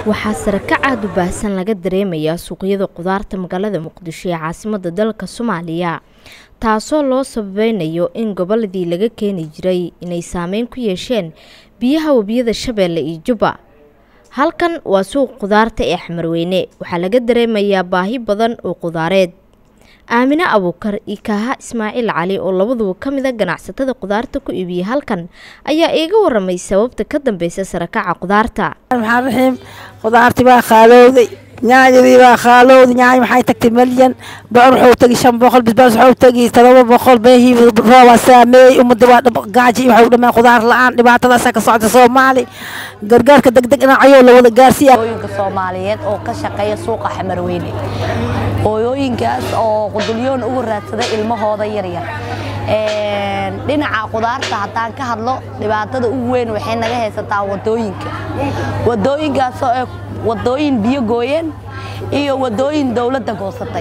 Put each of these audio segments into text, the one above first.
waxaa sare ka caad u baahsan laga dareemayaa suuqyada qudaarta magaalada muqdisho ee caasimada dalka soomaaliya taasoo loo sababeynayo in goboladii laga keeni jiray inay saameyn ku yeesheen biyaha webiyada shabeelle iyo jubba halkan waa suuq qudaarta ee xamarweyne waxaa laga dareemayaa baahi badan oo qudaareed aamine abuukar iyo kaaha ismaaciil cali oo labaduba ka mid a ganacsatada qudaarta ku iibiyay halkan ayaa iiga waramay sababta ka dambeysa sarakaca qudaarta maxaan raxiim qudaartii baa khaalowday nyaanyadii baa khaalowday nyaany maxay tagtay malyan bocor wuxuu tegi shan boqol bisbaas wuxuu tegi todoba boqol beehii roobaa saameeyey ummadda waa gaaji waxay u dhameen qudaar la-aan dhibaatadaasa ka socda soomaali gargaarka degdeg dhinacayoo la wada gaarsiiya hooyooyinka soomaaliyeed oo ka shaqeeya suuqa xamarweyne hooyooyinkaas oo qudulyoon ugu raadsada ilmahooda yaryar dhinaca qudaarta haddaan ka hadlo dhibaatada ugu weyn waxay naga haysataa wadooyinka wadooyinkaasoo ee wadooyin biyo gooyeen iyo wadooyin dowladda goosatay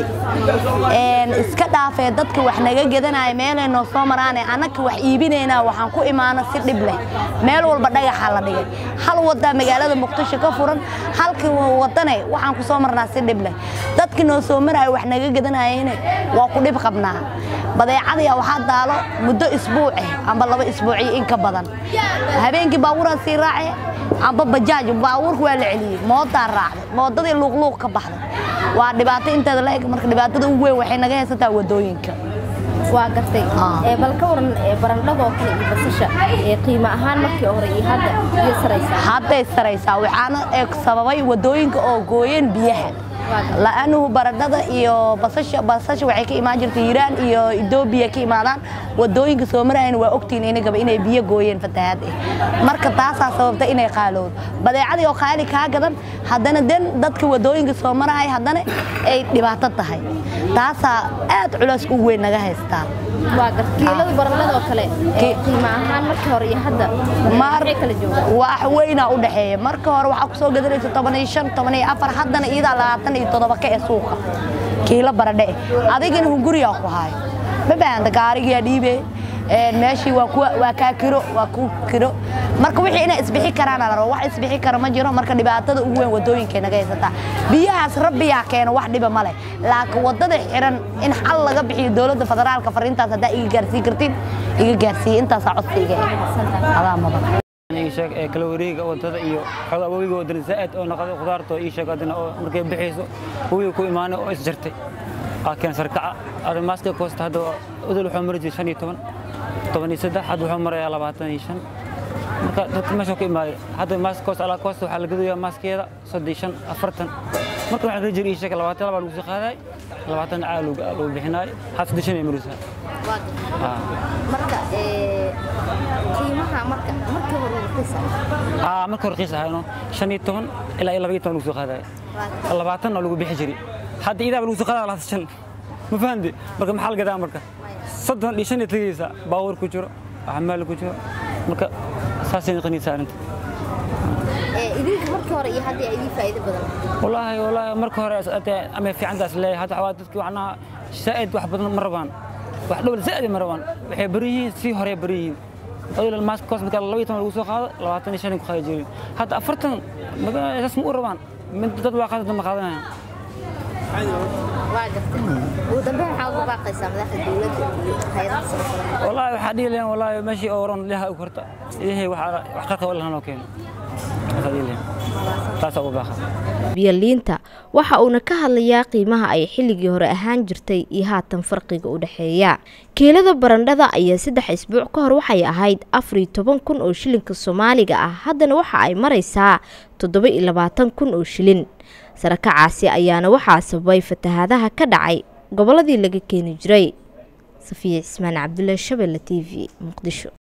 iska dhaafee dadka wax naga gedanaya meelay noo soo maraane annaka wax iibinaynaa waxaan ku imaana si dhib leh meel walba dhagaxa la dhigay hal wadaa magaalada muqdisho ka furan halka wadane waxaan ku soo marnaa si dhib leh dadka noo soo maraya wax naga gedanayayne waa ku dhib qabnaa badeecadaya waxaa daalo muddo isbuuce amba laba isbuuciyo in ka badan habeenkii baabuuraan sii raace amba bajaaj baabuurka waa la celiyey moodaa raacday moodadii luuqluuq ka baxday waa dhibaato inteeda la eg marka dhibaatada ugu weyn waxay naga haysataa wadooyinka waa gartay bal ka waran barandhadoo kale iyo basasha qiimo ahaan markii hore iyo hadda iyo saraysaa hadday saraysaa waxaana eeg sababay wadooyinka oo gooyeen biyaha la'anuhu baradhada iyo basasha basasha waxay ka imaan jirtay hiiraan iyo etoobiya ka imaadaan wadooyinka soo marayana waa ogtiin inagaba inay biyo gooyeen fatahaad eh marka taasaa sababta inay qaalowdo badeecadii oo qaali kaa gadan haddana den dadka wadooyinka soo maraya haddana ay dhibaato tahay taasaa aad culays u weyn naga haystaa waa gar kiilada barandhada oo kale qiimo ahaan markii hore iyo hadda maxay kala joogaan wax weynaa u dhexeeya marka hore waxaa ku soo gadanaysa toban iyo shan toban iyo afar haddana iyadaa labaatan iyo toddoba ka ee suuqa kiilo baradhe eh adigina hunguriyaa ku haayo ma baahanta gaarigiyaa dhiibee meeshii waa kaa kiro waa ku kiro marka wixii inay isbixi karaana la rabo wax isbixi kara ma jiro marka dhibaatada ugu weyn wadooyinkay naga haysataa biyahaas rabbiyaa keeno wax dhiba ma leh laakiin wadada xiran in xal laga bixiyo dowladda federaalka fariintaas haddaa iga gaarsii kartiin iga gaarsiiye intaasaa codsiga adaa mudan sheeg ee kala wareega wadada iyo xogaa webiga wadana zaa'id oo noqday qudaarta ii sheeg adina oo markay bixayso webiga ku imaanay oo isjartay aa keen sarkaca ada maaska koosta hadda udul wuxuu mari jiray shan iyo toban toban iyo saddex hadda wuxuu marayaa labaatan iyo shan marka dadka meesha ku imaaday hadda maaska koosta alaa koosta waxaa la gadayaa maaskeeda soddon iyo shan afartan marka waxaa la jiri ii sheeg labaatan labaa lagu sii qaadaay labaatan caa lagu bixinaay had saddex shan ay marisaa marka qiimaha marka markii hore raqiisa aa marka hore qiis ahayno shan iyo toban ilaa iyo laba iyo toban lagu soo qaadaay labaatanna lagu bixi jiray hadda idaaba lagu soo qaadaa labaatan shan ma fahamti marka maxaa la gadaa marka soddon iyo shan iyo tegaysa baabuur ku jiro xamaal ku jiro marka saasay noqonaysaa arrinta idinka markii hore iyo hadda idin faa'iido badan wallaahi wallaahi marka hore ama fiicantaas leeyahay hadda waxaa dadkii waxnaa zaa'id wax badan ma rabaan wax dhowr zaa'id ma rabaan waxay bari yihiin sii hore bari yihiin odol maaska koos marka laba iyo toban lagu soo qaado labaatan iyo shan ku qaadi jirin hadda afartan saas ma u rabaan mid dad waa qaadada ma qaadanayaan waa gartay ugu dambe waxaa uga baaqaysaa madaxda dowladda iyo hay'adaha samafalka wallaahi waxaa dhihi lahayn wallaahi meeshii oo oran ilaha u korta ilaahay wax qarqa walahan oo keeno taasaa uga baaqa biyaliinta waxa uuna ka hadlayaa qiimaha ay xilligii hore ahaan jirtay iyo haatan farqiga u dhexeeya kiilada barandhada ayaa saddex isbuuc ka hor waxay ahayd afar iyo toban kun oo shilinka soomaaliga ah haddana waxa ay maraysaa toddoba iyo labaatan kun oo shilin sarakacaasi ayaana waxaa sababay fatahaadaha ka dhacay gobolladii laga keeni jiray safiya cismaan cabdullaahi shabelle t v muqdisho